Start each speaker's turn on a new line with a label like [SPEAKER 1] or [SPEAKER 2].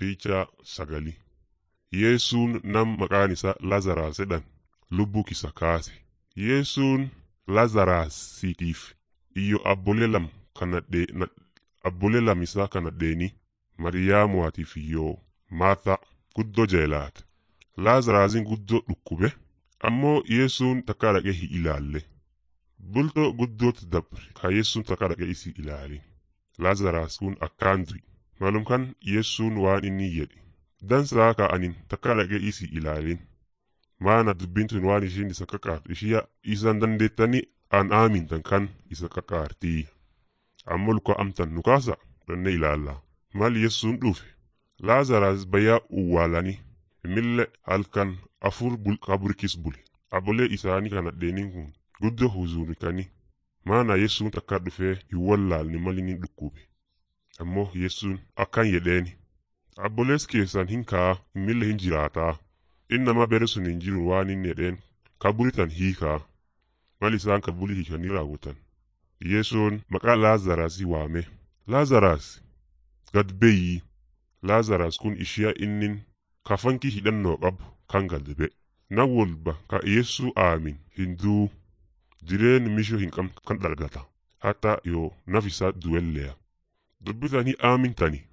[SPEAKER 1] Piichaa sagali Yeessuun nam maqaan isaa Lazaraas jedhan lubbuu kisa kaase. Yeessuun Lazaraasiitiif iyyo abbolee lam kanadhee abbolee lam isaa kanadheeni Mariyaamuwaatiif iyyoo Maartaa guddoo jeelaate. Laazaraasiin guddoo dhukkube ammoo Yeessuun takka dhaqee hin ilaalle. Bultoo guddootti dabre ka Yeessuun takka dhaqee isi ilaalin. Laazaraas kun akkaan du'i. Malum kan Yeessuun waan inni jedhe. Dansaa ka'anin takka dhaqee isi ilaalin. Maana dubbiin tun waan ishiin isa kakaartu ishiya isan dandeettanii an aamintan kan isa kakaartii. Ammoo luka amtan nu kaasa danne ilaalla. Mal Yeessuun dhufe. Laazaraas bayyaa uwwaalanii. Mille halkan afur kaburkis bule. Abolee isaanii kana dheeniin kun guddoo huzuunikanii. Maana Yeessuun takka dhufee hin wallaalne mal inni dhukkube. Ammoo Yeessuun akkan jedheeni. Abbolees keessan hin kaa mille hin jiraataa. Inni nama bere sun hin jiru waan inni jedheen kaburitan hiikaa. Mal isaan kaburii hiikanii raawwatan. Yeessuun maqaa Laazaraasii waame. Laazaraas gad beeyii. Laazaraas kun ishiya innin kafankii hidhannoo qabu kan galbe. Na walba ka Yeessuu aamin hin duu. Jireen mishoo hin qabne kan dhalgata. Hatta yoo nafisaa duwelleya. Dubbitanii aamintani